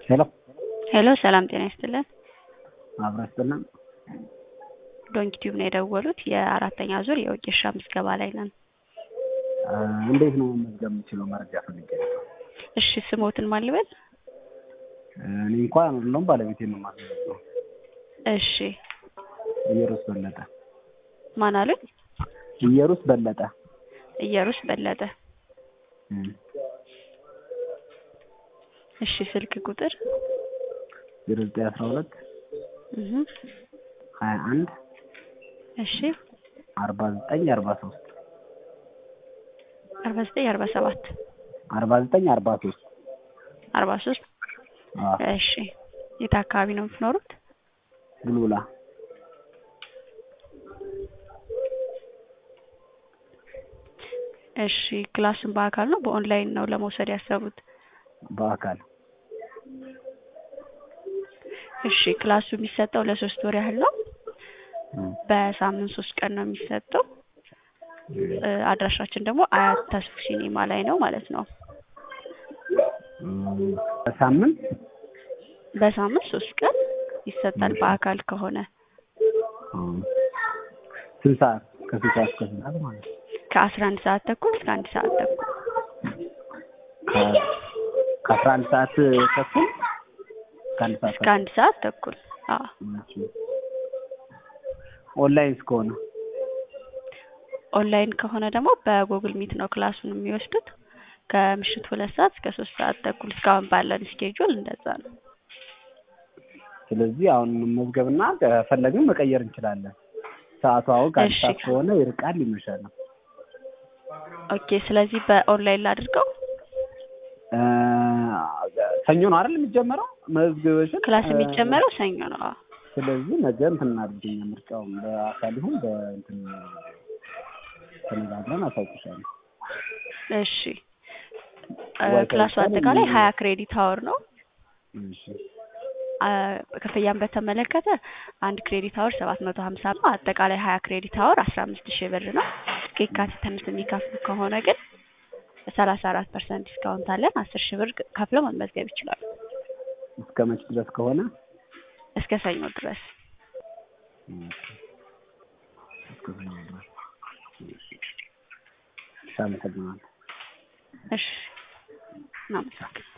ሄሎ ሄሎ ሰላም ጤና ይስጥልን። አብራ ይስጥልን። ዶንኪ ቲዩብ ነው የደወሉት። የአራተኛ ዙር የወጌሻ ምዝገባ ላይ ነን። አ፣ እንዴት ነው መመዝገብ የምችለው? መረጃ ፈልጌ ነው። እሺ ስሞትን ማን ልበል? እኔ እንኳን አይደለሁም ባለቤቴን ነው የማስመዘግበው። እሺ ኢየሩስ በለጠ። ማን አሉኝ? ኢየሩስ በለጠ። ኢየሩስ በለጠ። እም፣ እሺ ስልክ ቁጥር ዜሮ ዘጠኝ አስራ ሁለት እህ ሀያ አንድ እሺ አርባ ዘጠኝ አርባ ሶስት አርባ ዘጠኝ አርባ ሰባት አርባ ዘጠኝ አርባ ሶስት አርባ ሶስት እሺ የት አካባቢ ነው የምትኖሩት? ቡልቡላ እሺ ክላሱን በአካል ነው በኦንላይን ነው ለመውሰድ ያሰቡት? በአካል እሺ ክላሱ የሚሰጠው ለሶስት ወር ያህል ነው። እም፣ በሳምንት ሶስት ቀን ነው የሚሰጠው። እ፣ አድራሻችን ደግሞ አያት ተስፉ ሲኒማ ላይ ነው ማለት ነው። እም፣ በሳምንት በሳምንት ሶስት ቀን ይሰጣል በአካል ከሆነ እም፣ ስንት ሰዓት? ከስንት ሰዓት እስከ ስንት ሰዓት ማለት ነው? ከአስራ አንድ ሰዓት ተኩል እስከ አንድ ሰዓት ተኩል ከ- ከአስራ አንድ ሰዓት ተኩል ከአንድ ሰዓት እስከ አንድ ሰዓት ተኩል አዎ ተኩል ኦንላይን እስከሆነ ኦንላይን ከሆነ ደግሞ በጉግል ሚት ነው ክላሱን የሚወስዱት ከምሽቱ ሁለት ሰዓት እስከ ሶስት ሰዓት ተኩል እስካሁን ባለን ስኬጁል እንደዛ ነው። ስለዚህ አሁን መመዝገብና ከፈለግን መቀየር እንችላለን። ሰዓቱ አሁን ከአንድ እሺ። ሰዓት ከሆነ ይርቃል ይመሻል ነው። ኦኬ ስለዚህ በኦንላይን ላድርገው። እ፣ ሰኞ ነው አይደል የሚጀመረው መዝግበሽን? ክላስ እ፣ የሚጀመረው ሰኞ ነው። አዎ ስለዚህ ነገ እንትን እናድርገኛ ምርጫውን በአካል ይሁን በእንትን ተነጋግረን አሳውቅሻለሁ። እሺ እ፣ ዋይፋይ ክላሱ ብቻ ነው አጠቃላይ የሚሆነው? ሀያ ክሬዲት አወር ነው። እሺ አ፣ ክፍያን በተመለከተ አንድ ክሬዲት አወር ሰባት መቶ ሀምሳ ነው። አጠቃላይ ሀያ ክሬዲት አወር አስራ አምስት ሺህ ብር ነው። እስከ የካቲት አምስት የሚከፍሉ ከሆነ ግን ሰላሳ አራት ፐርሰንት ዲስካውንት አለን። አስር ሺህ ብር ከፍለው መመዝገብ ይችላሉ እስከ መች ድረስ ከሆነ እስከ ሰኞ ድረስ። እስከ ሰኞ ድረስ። እሺ፣ አመሰግናለሁ። እሺ እናመሰግናለን።